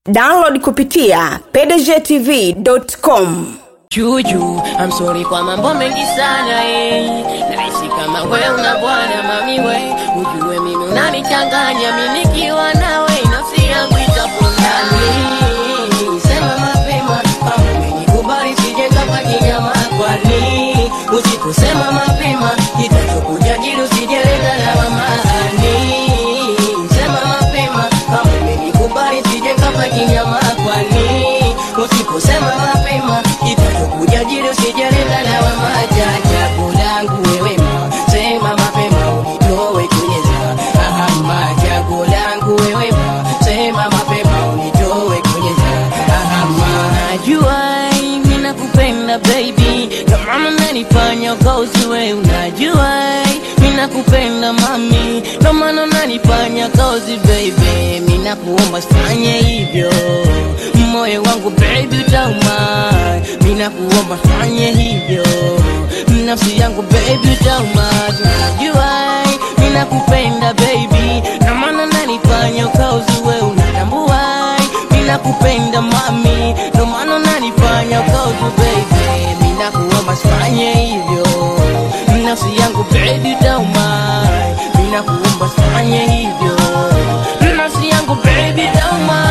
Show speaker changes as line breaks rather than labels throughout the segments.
download kupitia pdgtv.com
Juju, I'm sorry kwa mambo mengi sana eh. Naishi kama we una bwana mami we, ujue mimi unanichanganya mimi nikiwa nawe nafsi yangu itapondani. Sema mapema kama umenikubali sijenga kwa kinyama kwani usiposema mapema itachokuja jiru sijeleta lawamani. Sema mapema kama umenikubali sijenga kwa kinyama kwani usiposema mapema itachokuja jiru sijeleta lawama. Chachagu langu wewe ma sema mapema unitoe kwenye za ahama. Chaguo langu wewe ma sema mapema unitoe kwenye za ahama. Najua mimi nakupenda baby, kama unanifanya kozi wewe unajua mimi nakupenda mami, ndio maana unanifanya kozi baby, mimi nakuomba fanye hivyo moyo wangu baby utauma, mimi nakuomba fanye hivyo nafsi yangu baby utauma, unajua mimi nakupenda baby, na maana unanifanya kozi wewe unatambua mimi nakupenda mami, ndio maana unanifanya kozi baby, mimi nakuomba fanye hivyo nafsi yangu baby utauma, mimi nakuomba fanye hivyo nafsi yangu baby utauma.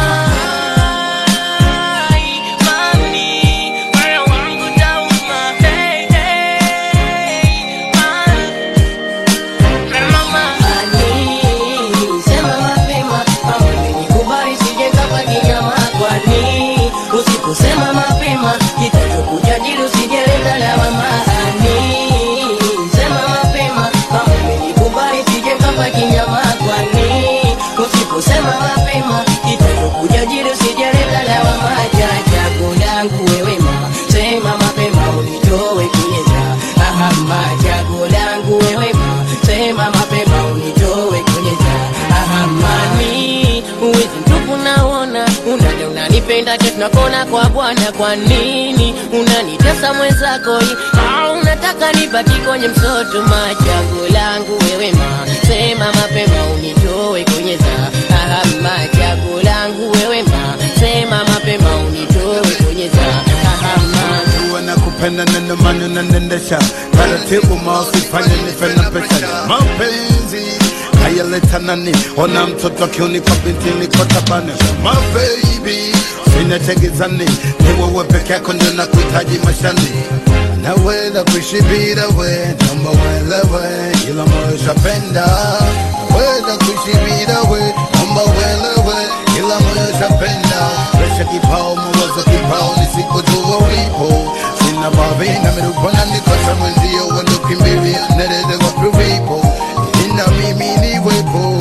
Sema mapema kama umenikubali sijenga kwa kinyama kwani usiposema mapema kitachokuja jiru sijeleta lawamani sema mapema kama umenikubali sijenga kwa kinyama kwani usiposema mapema kitachokuja jiru sijeleta lawama chachago langu wewe ma sema mapema unitoe kwenye za ahama chago langu wewe ma sema mapema unitoe kwenye za ahamani uwezi mtupu naona unaja unanipenda ke tunakona kwa bwana kwa nini unanitesa mwenzako hii au unataka nibaki kwenye msoto machago langu wewe ma sema mapema unitoe kwenye za ahama chago langu wewe ma sema mapema unitoe kwenye za ahama
Najua nakupenda na ndio maana unaniendesha taratibu, mausifanye nife na pesa. Mapenzi hayaleta nani? Ona mtoto akiunikwa binti niko tabani. My baby sina tegezani, ni wewe peke yako ndio nakuhitaji mashani naweza kuishi bila we, naomba uelewe, ila moyo shapenda. Naweza kuishi bila we, naomba uelewe, ila moyo shapenda. Presha kipao, mawazo kipao, nisipojua ulipo sina babi na mirupana nikosa mwenzio, wendo kimbilia nerede wapi ulipo, ina mimi niwepo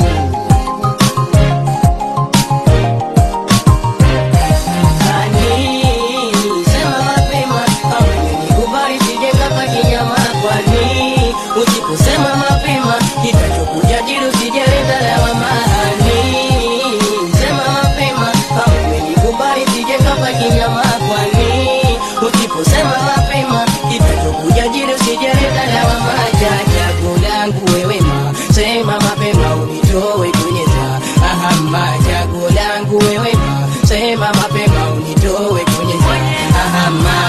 Sema mapema kama umenikubali sijenga kwa kinyama kwani usiposema mapema kitachokuja jiru sijeleta lawamani sema mapema kama umenikubali sijenga kwa kinyama kwani usiposema mapema kitachokuja jiru sijeleta lawama chachago langu wewe ma sema mapema unitoe kwenye za ahama chago langu wewe ma sema mapema unitoe kwenye za ahama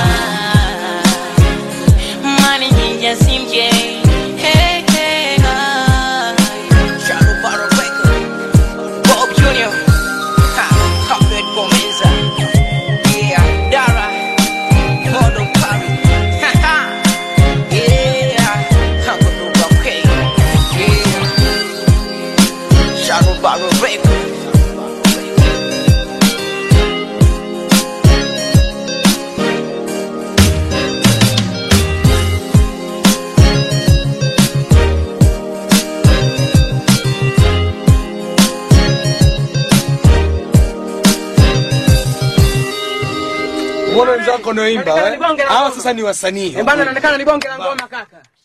Money ninja simj Hey hey hi Shadow Barrow Record Bob Junior Ha Cockpit Bomenza Yeah Dara Modo Kari Ha ha Yeah Hango Nuba K Yeah Shadow Barrow Record
Mbona wenzako wanaoimba
Nataka
eh?
nibonge na
Hawa
ngoma.
sasa ni wasanii.
Eh, bana, inaonekana ni bonge la ngoma kaka.